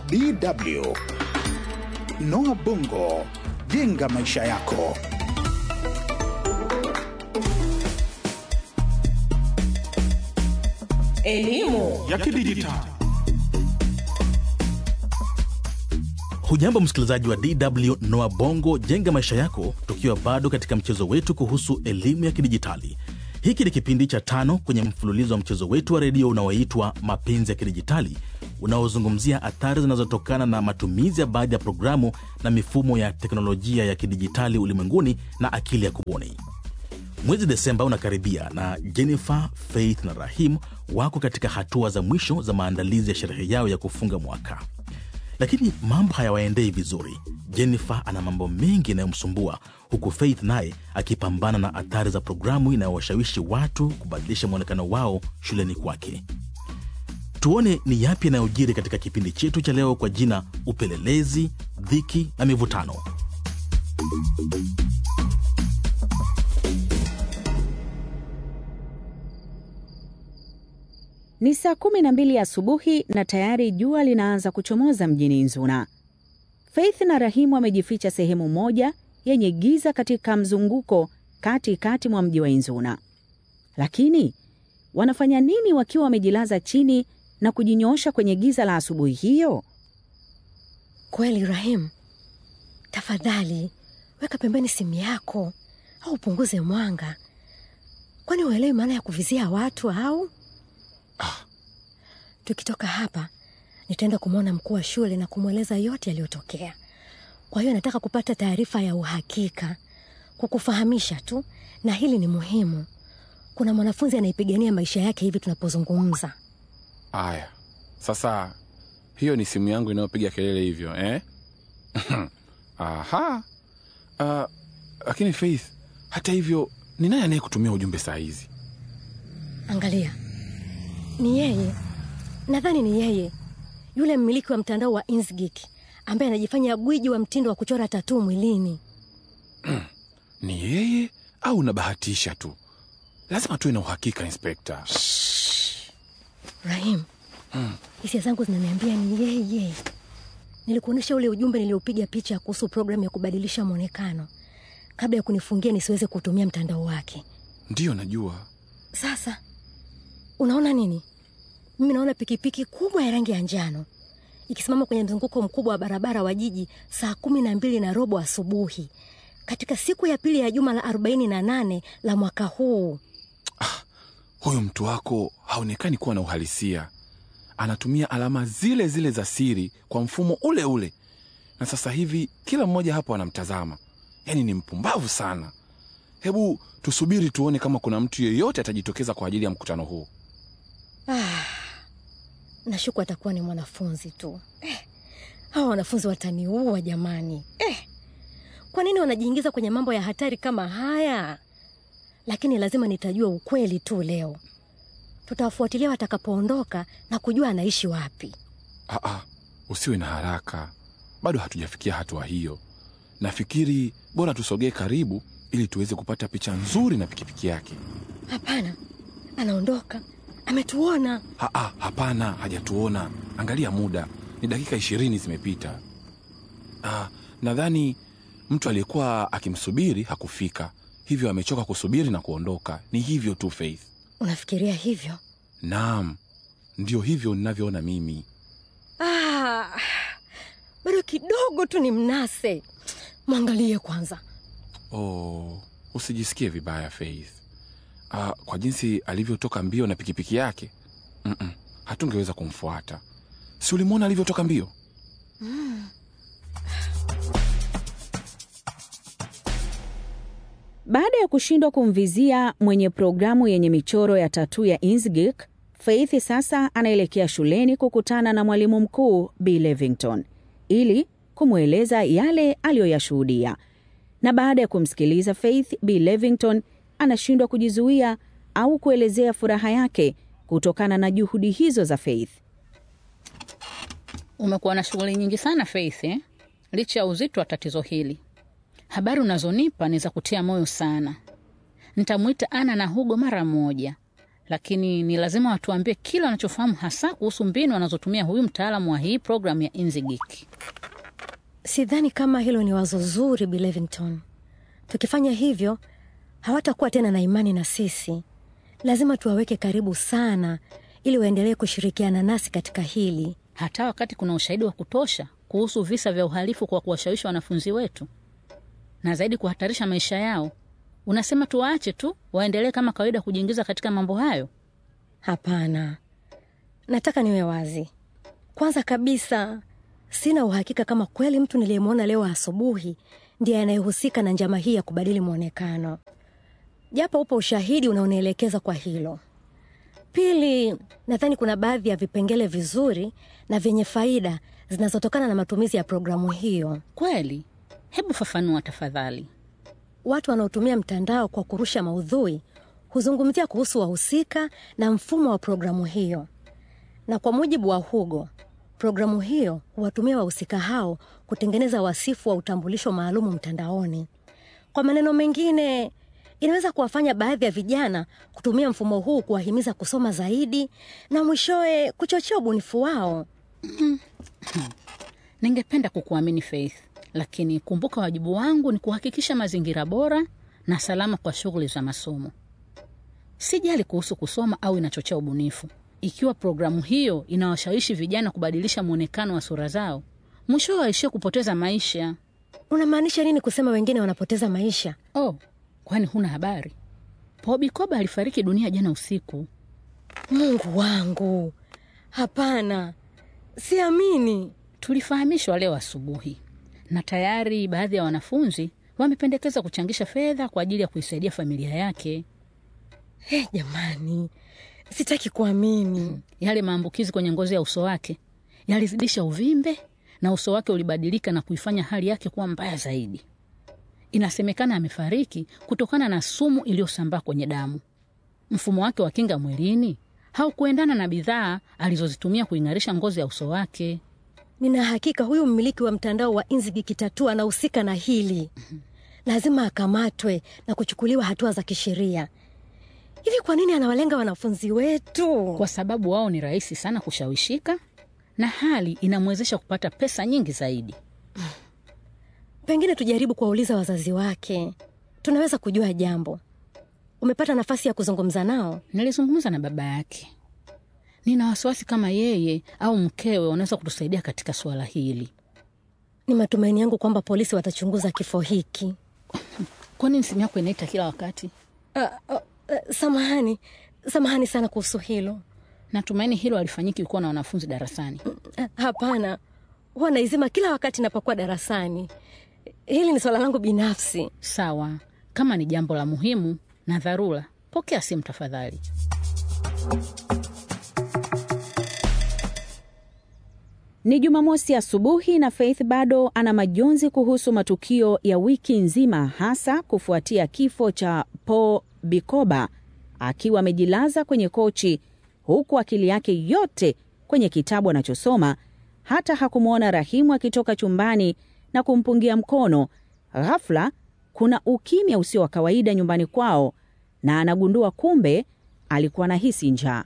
DW. Noah Bongo, jenga maisha yako. Elimu ya kidijitali. Hujambo msikilizaji wa DW Noa Bongo jenga maisha yako, tukiwa bado katika mchezo wetu kuhusu elimu ya kidijitali. Hiki ni kipindi cha tano kwenye mfululizo wa mchezo wetu wa redio unaoitwa Mapenzi ya Kidijitali, unaozungumzia athari zinazotokana na matumizi ya baadhi ya programu na mifumo ya teknolojia ya kidijitali ulimwenguni na akili ya kubuni. Mwezi Desemba unakaribia na Jennifer, Faith na Rahim wako katika hatua za mwisho za maandalizi ya sherehe yao ya kufunga mwaka, lakini mambo hayawaendei vizuri. Jennifer ana mambo mengi yanayomsumbua huku Faith naye akipambana na athari za programu inayowashawishi watu kubadilisha mwonekano wao shuleni kwake. Tuone ni yapi yanayojiri katika kipindi chetu cha leo kwa jina Upelelezi, Dhiki na Mivutano. Ni saa kumi na mbili asubuhi na tayari jua linaanza kuchomoza mjini Nzuna. Faith na Rahimu wamejificha sehemu moja yenye giza katika mzunguko kati kati mwa mji wa Inzuna. Lakini wanafanya nini wakiwa wamejilaza chini na kujinyoosha kwenye giza la asubuhi hiyo? kweli. Rahim, tafadhali weka pembeni simu yako au upunguze mwanga, kwani uelewi maana ya kuvizia watu au? Tukitoka hapa nitaenda kumwona mkuu wa shule na kumweleza yote yaliyotokea. Kwa hiyo nataka kupata taarifa ya uhakika, kukufahamisha tu, na hili ni muhimu. Kuna mwanafunzi anaipigania maisha yake hivi tunapozungumza. Aya, sasa hiyo ni simu yangu inayopiga kelele hivyo eh? Aha. Uh, lakini Faith, hata hivyo ni nani anayekutumia ujumbe saa hizi? Angalia, ni yeye, nadhani ni yeye, yule mmiliki wa mtandao wa Insgik ambaye anajifanya gwiji wa mtindo wa kuchora tatuu mwilini. Ni yeye au unabahatisha tu? Lazima tuwe na uhakika, Inspekta. Rahim, hisia zangu zinaniambia ni yeye. Nilikuonyesha ule ujumbe niliopiga picha kuhusu programu ya kubadilisha mwonekano kabla ya kunifungia nisiweze kutumia mtandao wake. Ndiyo, najua. Sasa unaona nini? Mimi naona pikipiki kubwa ya rangi ya njano ikisimama kwenye mzunguko mkubwa wa barabara wa jiji saa kumi na mbili na robo asubuhi katika siku ya pili ya juma la arobaini na nane la mwaka huu. Huyu mtu wako haonekani kuwa na uhalisia. Anatumia alama zile zile za siri kwa mfumo ule ule, na sasa hivi kila mmoja hapo anamtazama. Yaani ni mpumbavu sana. Hebu tusubiri tuone kama kuna mtu yeyote atajitokeza kwa ajili ya mkutano huu. Nashuku atakuwa ni mwanafunzi tu. Eh, hawa wanafunzi wataniua jamani. Eh, kwa nini wanajiingiza kwenye mambo ya hatari kama haya? Lakini lazima nitajua ukweli tu leo. Tutawafuatilia watakapoondoka na kujua anaishi wapi. Aa, usiwe na haraka, bado hatujafikia hatua hiyo. Nafikiri bora tusogee karibu ili tuweze kupata picha nzuri na pikipiki yake. Hapana, anaondoka, ametuona. Aa, hapana, hajatuona. Angalia muda, ni dakika ishirini zimepita. Ah, nadhani mtu aliyekuwa akimsubiri hakufika, hivyo amechoka kusubiri na kuondoka. Ni hivyo tu, Faith. Unafikiria hivyo? Naam, ndio hivyo ninavyoona mimi. Ah, bado kidogo tu ni mnase. Mwangalie kwanza. Oh, usijisikie vibaya Faith. Ah, kwa jinsi alivyotoka mbio na pikipiki yake Mm-mm, hatungeweza kumfuata. Si ulimwona alivyotoka mbio? Baada ya kushindwa kumvizia mwenye programu yenye michoro ya tatuu ya Insgik, Faith sasa anaelekea shuleni kukutana na mwalimu mkuu B Levington ili kumweleza yale aliyoyashuhudia. Na baada ya kumsikiliza Faith, B Levington anashindwa kujizuia au kuelezea furaha yake kutokana na juhudi hizo za Faith. Umekuwa na shughuli nyingi sana Faith, eh? Licha ya uzito wa tatizo hili, habari unazonipa ni za kutia moyo sana. Nitamwita Ana na Hugo mara moja, lakini ni lazima watuambie kile wanachofahamu hasa kuhusu mbinu anazotumia huyu mtaalamu wa hii programu ya Inzigik. Sidhani kama hilo ni wazo zuri, Bi Levington. Tukifanya hivyo hawatakuwa tena na imani na sisi. Lazima tuwaweke karibu sana, ili waendelee kushirikiana nasi katika hili. hata wakati kuna ushahidi wa kutosha kuhusu visa vya uhalifu kwa kuwashawishi wanafunzi wetu na zaidi kuhatarisha maisha yao. Unasema tuwaache tu waendelee kama kawaida kujiingiza katika mambo hayo? Hapana, nataka niwe wazi. Kwanza kabisa, sina uhakika kama kweli mtu niliyemwona leo asubuhi ndiye anayehusika na njama hii ya kubadili mwonekano, japo upo ushahidi unaonielekeza kwa hilo. Pili, nadhani kuna baadhi ya vipengele vizuri na vyenye faida zinazotokana na matumizi ya programu hiyo. Kweli? Hebu fafanua tafadhali. Watu wanaotumia mtandao kwa kurusha maudhui huzungumzia kuhusu wahusika na mfumo wa programu hiyo, na kwa mujibu wa Hugo, programu hiyo huwatumia wahusika hao kutengeneza wasifu wa utambulisho maalumu mtandaoni. Kwa maneno mengine, inaweza kuwafanya baadhi ya vijana kutumia mfumo huu kuwahimiza kusoma zaidi na mwishowe kuchochea ubunifu wao. Ningependa kukuamini Faith, lakini kumbuka, wajibu wangu ni kuhakikisha mazingira bora na salama kwa shughuli za masomo. Sijali kuhusu kusoma au inachochea ubunifu. Ikiwa programu hiyo inawashawishi vijana kubadilisha mwonekano wa sura zao, mwishowe waishie kupoteza maisha. Unamaanisha nini kusema wengine wanapoteza maisha? Oh, kwani huna habari? Bobby Koba alifariki dunia jana usiku. Mungu wangu, hapana, siamini. Tulifahamishwa leo asubuhi, na tayari baadhi ya wanafunzi wamependekeza kuchangisha fedha kwa ajili ya kuisaidia familia yake. Hey, jamani, sitaki kuamini. Yale maambukizi kwenye ngozi ya uso wake yalizidisha uvimbe na uso wake ulibadilika na kuifanya hali yake kuwa mbaya zaidi. Inasemekana amefariki kutokana na sumu iliyosambaa kwenye damu. Mfumo wake wa kinga mwilini haukuendana na bidhaa alizozitumia kuing'arisha ngozi ya uso wake. Nina hakika huyu mmiliki wa mtandao wa Inzigi Kitatua anahusika na hili. Lazima akamatwe na kuchukuliwa hatua za kisheria. Hivi kwa nini anawalenga wanafunzi wetu? kwa sababu wao ni rahisi sana kushawishika na hali inamwezesha kupata pesa nyingi zaidi. Pengine tujaribu kuwauliza wazazi wake, tunaweza kujua jambo. Umepata nafasi ya kuzungumza nao? Nilizungumza na baba yake. Nina wasiwasi kama yeye au mkewe wanaweza kutusaidia katika suala hili. Ni matumaini yangu kwamba polisi watachunguza kifo hiki. Kwa nini simu yako inaita kila wakati? Uh, uh, uh, samahani, samahani sana kuhusu hilo. Natumaini hilo halifanyiki ukiwa na wanafunzi darasani. Uh, hapana, huwa naizima kila wakati napokuwa darasani. Hili ni swala langu binafsi. Sawa, kama ni jambo la muhimu na dharura, pokea simu tafadhali. Ni Jumamosi asubuhi na Faith bado ana majonzi kuhusu matukio ya wiki nzima, hasa kufuatia kifo cha Paul Bikoba akiwa amejilaza kwenye kochi, huku akili yake yote kwenye kitabu anachosoma. Hata hakumwona Rahimu akitoka chumbani na kumpungia mkono. Ghafla kuna ukimya usio wa kawaida nyumbani kwao, na anagundua kumbe alikuwa anahisi njaa.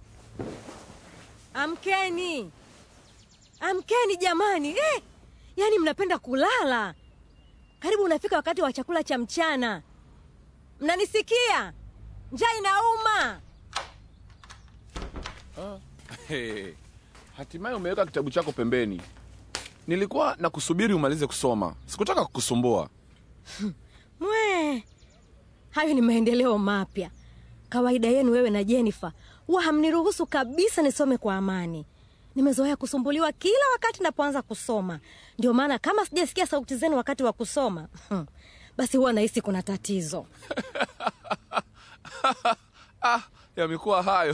Amkeni, amkeni jamani! Eh, yaani mnapenda kulala. Karibu unafika wakati wa chakula cha mchana. Mnanisikia? Njaa inauma. Hey, hatimaye umeweka kitabu chako pembeni. Nilikuwa na kusubiri umalize kusoma, sikutaka kukusumbua. Mwe, hayo ni maendeleo mapya. Kawaida yenu wewe na Jennifer huwa hamniruhusu kabisa nisome kwa amani. Nimezoea kusumbuliwa kila wakati napoanza kusoma, ndio maana kama sijasikia sauti zenu wakati wa kusoma basi huwa nahisi kuna tatizo. Ah, yamekuwa hayo.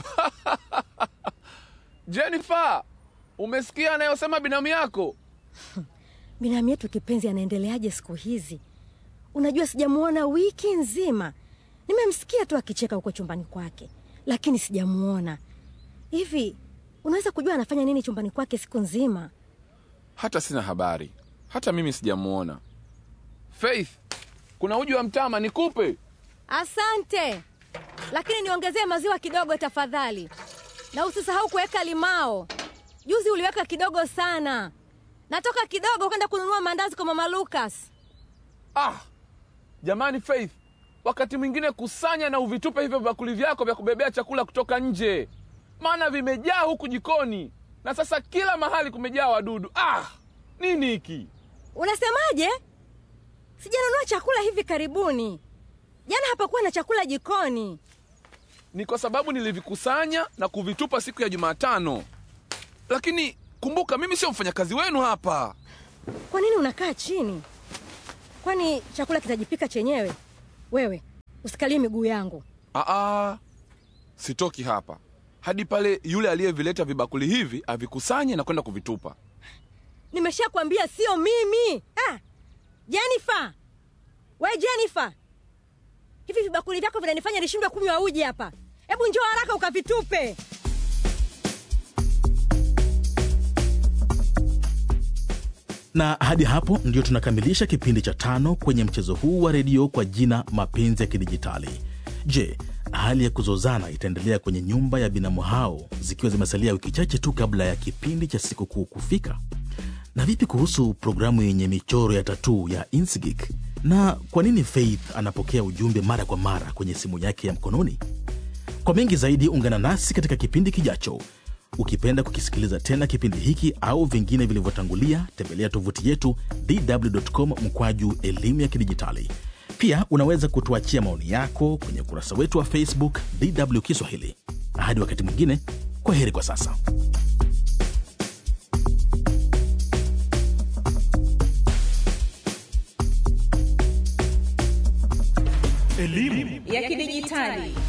Jennifer, umesikia anayosema binamu yako? Binamu yetu kipenzi anaendeleaje siku hizi? Unajua, sijamuona wiki nzima. Nimemsikia tu akicheka huko chumbani kwake, lakini sijamuona. Hivi unaweza kujua anafanya nini chumbani kwake siku nzima? Hata sina habari, hata mimi sijamuona. Faith, kuna uji wa mtama nikupe? Asante. lakini niongezee maziwa kidogo tafadhali, na usisahau kuweka limao. Juzi uliweka kidogo sana. Natoka kidogo kwenda kununua maandazi kwa mama Lucas. Ah, jamani Faith, wakati mwingine kusanya na uvitupe hivyo vibakuli vyako vya kubebea chakula kutoka nje, maana vimejaa huku jikoni na sasa kila mahali kumejaa wadudu. Ah, nini hiki? Unasemaje? Sijanunua chakula hivi karibuni. Jana hapakuwa na chakula jikoni. Ni kwa sababu nilivikusanya na kuvitupa siku ya Jumatano, lakini kumbuka, mimi sio mfanyakazi wenu hapa. Kwa nini unakaa chini? Kwani chakula kitajipika chenyewe? Wewe usikalie miguu yangu. Aa, sitoki hapa hadi pale yule aliyevileta vibakuli hivi avikusanye na kwenda kuvitupa. Nimeshakwambia sio mimi. Ah, Jennifer, we Jennifer, hivi vibakuli vyako vinanifanya nishindwe kunywa uji hapa. Hebu njoo haraka ukavitupe. na hadi hapo ndio tunakamilisha kipindi cha tano kwenye mchezo huu wa redio kwa jina mapenzi ya kidijitali je hali ya kuzozana itaendelea kwenye nyumba ya binamu hao zikiwa zimesalia wiki chache tu kabla ya kipindi cha sikukuu kufika na vipi kuhusu programu yenye michoro ya tatuu ya insgik na kwa nini faith anapokea ujumbe mara kwa mara kwenye simu yake ya mkononi kwa mengi zaidi ungana nasi katika kipindi kijacho ukipenda kukisikiliza tena kipindi hiki au vingine vilivyotangulia tembelea tovuti yetu dw.com mkwaju elimu ya kidijitali pia unaweza kutuachia maoni yako kwenye ukurasa wetu wa facebook dw kiswahili hadi wakati mwingine kwa heri kwa sasa ya kidijitali